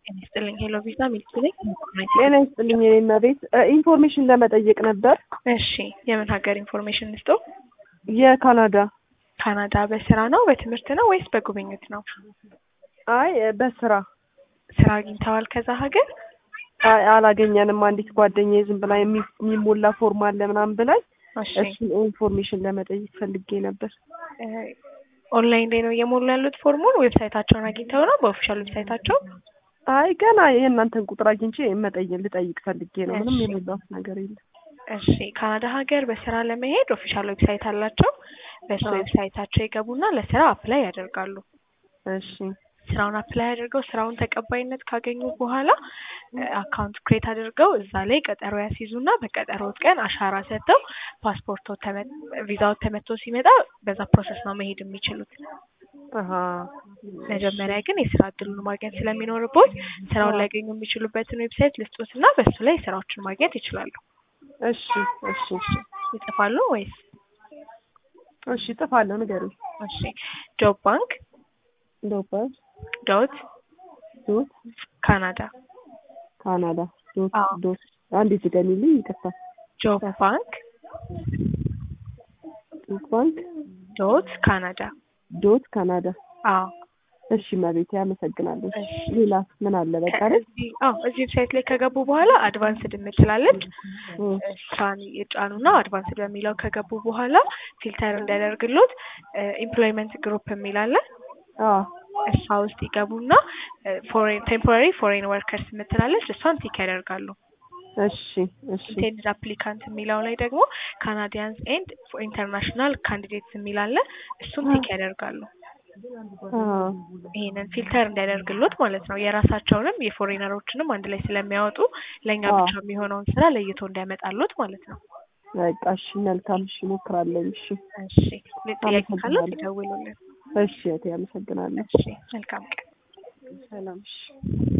ጤና ይስጥልኝ ሄሎ ቪዛ ሚልክ ነኝ። ጤና ይስጥልኝ የኔ እመቤት ኢንፎርሜሽን ለመጠየቅ ነበር። እሺ የምን ሀገር ኢንፎርሜሽን ልስጦ? የካናዳ ካናዳ በስራ ነው በትምህርት ነው ወይስ በጉብኝት ነው? አይ በስራ ስራ አግኝተዋል ከዛ ሀገር? አይ አላገኘንም። አንዲት ጓደኛዬ ዝም ብላ የሚ- የሚሞላ ፎርም አለ ምናምን ብላኝ እሺ እሱን ኢንፎርሜሽን ለመጠየቅ ፈልጌ ነበር። እ ኦንላይን ላይ ነው እየሞሉ ያሉት ፎርሙን? ዌብሳይታቸውን አግኝተው ነው በኦፊሻል ዌብሳይታቸው? አይ ገና የእናንተን ቁጥር አግኝቼ መጠየቅ ልጠይቅ ፈልጌ ነው። ምንም እሺ። የሞላሁት ነገር የለም። እሺ ካናዳ ሀገር በስራ ለመሄድ ኦፊሻል ዌብሳይት አላቸው። በሱ አዎ። ዌብሳይታቸው ይገቡና ለስራ አፕላይ ያደርጋሉ። እሺ ስራውን አፕላይ አድርገው ስራውን ተቀባይነት ካገኙ በኋላ አካውንት ክሬት አድርገው እዛ ላይ ቀጠሮ ያስይዙና በቀጠሮት ቀን አሻራ ሰጥተው ፓስፖርቶ ቪዛው ተመቶ ሲመጣ በዛ ፕሮሰስ ነው መሄድ የሚችሉት። አሀ መጀመሪያ ግን የስራ እድሉን ማግኘት ስለሚኖርቦት ስራውን አዎ። ሊያገኙ የሚችሉበትን ዌብሳይት ልስጦትና በሱ ላይ ስራዎችን ማግኘት ይችላሉ። እሺ እሺ ይጽፋሉ ወይስ? እሺ እጥፋለሁ፣ ንገሪኝ። እሺ ጆብ ባንክ ዶፓስ ዶት ዶት ካናዳ ካናዳ ዶት አዎ። ዶት አንዴ ድገሚልኝ፣ ይቅርታ። ጆብ ባንክ ዶት ባንክ ዶት ካናዳ ዶት ካናዳ። አዎ እሺ መቤቴ አመሰግናለሁ። እሺ። ሌላ ምን አለ? በቃ አይደል? እዚህ አዎ እዚህ ዌብሳይት ላይ ከገቡ በኋላ አድቫንስድ የምትላለች እም፣ እሷን የጫኑና አድቫንስድ በሚለው ከገቡ በኋላ ፊልተር እንዲያደርግሎት ኢምፕሎይመንት ግሩፕ የሚል አለ። አዎ እሷ ውስጥ ይገቡና ፎሬን ቴምፖራሪ ፎሬን ወርከርስ የምትላለች እሷን ቲክ ያደርጋሉ። እሺ እሺ ኢንቴንድድ አፕሊካንት የሚለው ላይ ደግሞ ካናዲያንስ ኤንድ ኢንተርናሽናል ካንዲዴትስ የሚል አለ። እሱን ቲክ ያደርጋሉ። አዎ ይሄንን ፊልተር እንዲያደርግሎት ማለት ነው። የራሳቸውንም የፎሬነሮችንም አንድ ላይ ስለሚያወጡ ለእኛ አዎ። ብቻ የሚሆነውን ስራ ለይቶ እንዲያመጣሎት ማለት ነው። በቃ እሺ፣ መልካም እሺ፣ እሞክራለሁ። እሺ እሺ ጥያቄ ካለው አመሰግናለሁ። ይደውሉልን። እሺ እህቴ አመሰግናለሁ። እሺ መልካም ቀን። ሰላም እሺ